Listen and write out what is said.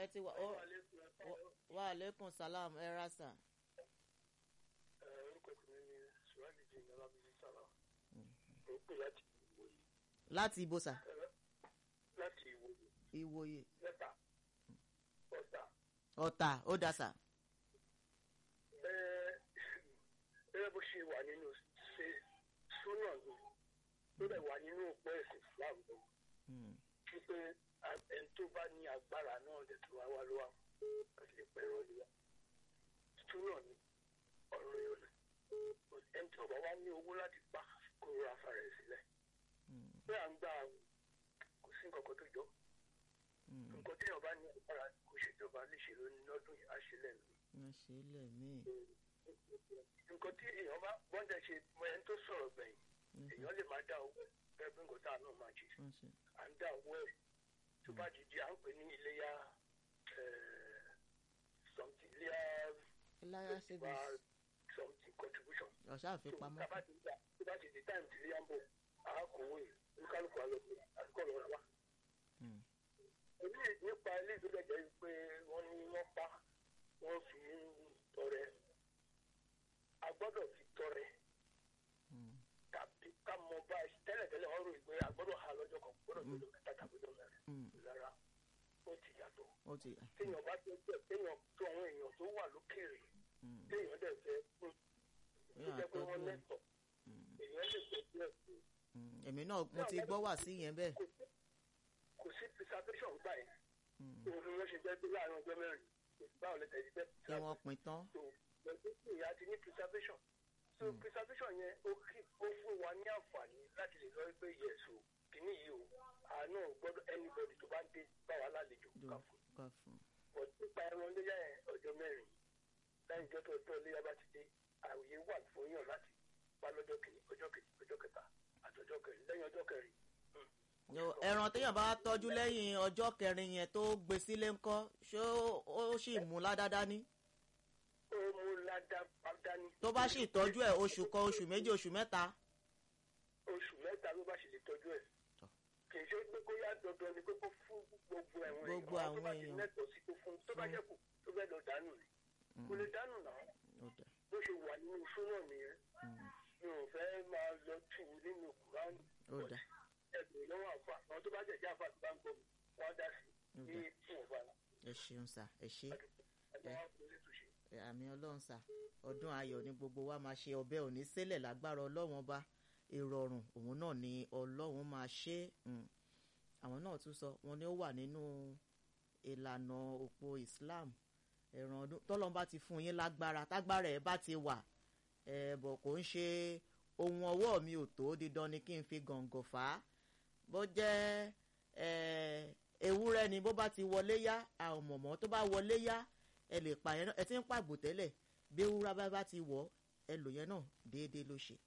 ti wà ó wà aleykum salam ẹ ra sà. orúkọ ìpínlẹ̀ ní sùwádìí jìnnà lábísí sára ó pè láti ìwòye láti ibo sà láti ìwòye ìwòye lẹ́tà ọ̀tà ọ̀tà ó dà sà. gẹ́gẹ́ bó ṣe wà nínú ṣe súnà ni tó dẹ̀ wà nínú òpó ẹ̀sìn Islam lọ Mm, wípé ẹni tó bá ní agbára náà lè tó wá wá ló wà láti lè pẹ́ ẹ̀rọ ìlú súnà ni ọ̀rọ̀ yóò lẹ̀ ẹni tí ọba wa ní owó láti pa kó ra afárẹ̀ sílẹ̀ mm, pé à ń gbà kò sí nǹkan kan tó jọ mm. nǹkan tí ọba ní agbára kò ṣèjọba léṣe lónìí lọ́dún yìí á ṣe lẹ́nu wọ́n ṣe é lẹ̀ míì. nǹkan tí èèyàn bá bọ́ńdẹ̀ ṣe mọ ẹni tó sọ̀rọ̀ gbẹ̀yìn èèyàn lè máa dá owó gẹ́gẹ́ bí nǹkan tá a náà máa ṣe wọ́n ṣe à ń dá owó ẹ̀ tó bá ti di à ń pè ní iléyà something iléyà iláyà bá savings something contribution ọ̀ṣà tó àfipamọ́ tá bá ti gbà tó bá ti di time tí iléyà ń bọ̀ àákòwò yìí olúkálùkù àlọ́kùn àdúgbò lọ́ra wá. Mm, èmi nípa ilé ìgbésẹ̀ jẹ́ pé wọ́n ní wọ́n pa wọ́n fi ń tọrẹ a gbọ́dọ̀ fi tọrẹ mm, tàbí ká mọ bá tẹ́lẹ̀tẹ́lẹ̀ wọ́n rò pé a gbọ́dọ̀ ha lọ́jọ́ kan gbọ́dọ̀ tó lọ mẹ́ta tàbí lọ mẹ́rin mm. lára ó ti yàtọ̀ ó ti téèyàn bá tó tẹ̀ téèyàn tó àwọn èèyàn tó wà lókèrè mm, téèyàn dẹ̀ fẹ́ fún tó èèyàn jẹ́ pé wọ́n àtọ́jú ẹ̀. lẹ́tọ̀ Mm, èèyàn lè fẹ́ díẹ̀ sí i. mm. èmi náà mo ti gbọ́ wà sí yẹn bẹ́ẹ̀. kò sí kò sí preservation gbà yẹn Mm, òun ni wọ́n ṣe jẹ́ pé láàrin ọjọ́ mẹ́rin báwo lè tẹ̀lé jẹ́ kí wọ́n pin tán. so pẹ̀lú pé ìyá ti ní preservation so Mm. preservation yẹn ó kí ó fún wa ní àǹfààní láti lè lọ pé yes o kìíní yìí o àánú gbọ́dọ̀ anybody tó bá ń dé bá wa lálejò Dùn. ká fún ká fún but nípa ẹran léyà yẹn ọjọ́ mẹ́rin lẹ́yìn ìjọ tó ọjọ́ léyà bá ti dé àwòye wà fún yàn láti pa lọ́jọ́ kìíní ọjọ́ kejì ọjọ́ kẹta àti ọjọ́ kẹrin lẹ́yìn ọjọ́ kẹrin Yo, ẹran téèyàn bá tọ́jú lẹ́yìn ọjọ́ kẹrin yẹn tó gbé sílé ńkọ́ ṣé ó- ó sì mú ládádá ní. ó mú ládàá dání. tó bá sì tọ́jú ẹ̀ oṣù kan oṣù méjì oṣù mẹ́ta. oṣù mẹ́ta ló bá ṣe lè tọ́jú ẹ̀. Tọ́. kì í ṣe pé kó yá dandan ni pé kó fún gbogbo àwọn èèyàn Gbogbo àwọn tó bá ti èèyàn. lẹ́tọ̀ọ́ sí tó fún tó bá Mm. jẹ́ kù tó fẹ́ lọ dànù ni kò lè dànù náà Ó dà. bó ṣe wà nínú súnà nìyẹn Mm, mi ò fẹ́ máa lọ tù ú nínú kùránì ó dà. ẹgbẹ̀rún lọ́wọ́ àfa àwọn tó bá jẹ̀ jẹ́ àfa tó bá ń gbọ́ mi wọ́n á dá sí Ó ní dà. fún ọ̀fà ẹ ṣeun sà ẹ ṣe ẹgbẹ́ wọn kò lè túnṣe. ẹ, àmì ọlọ́run sà ọdún ayọ̀ ni gbogbo wa máa ṣe ọbẹ̀ òní sílẹ̀ lágbára ọlọ́run ọba ìrọ̀rùn òun náà ni ọlọ́run máa ṣe é. Mm. àwọn náà tún sọ wọn ni ó wà nínú ìlànà òpó Islam ẹ̀ràn ọdún tọ́lọ́n bá ti fún yín lágbára tágbára ẹ̀ bá ti wà ẹ̀ bọ̀ kò ń ṣe ohun ọwọ́ mi ò tó dídán ni kí n fi gàngàn fà á bó jẹ́ ẹ̀, ewúrẹ́ ni bó bá ti wọlé yá àwọn mọ̀mọ́ tó bá wọlé yá ẹ lè pa yẹn náà ẹ ti ń pàgbò tẹ́lẹ̀ bí ewúrẹ́ bá bá ti wọ̀ ẹ lò yẹn náà déédéé ló ṣe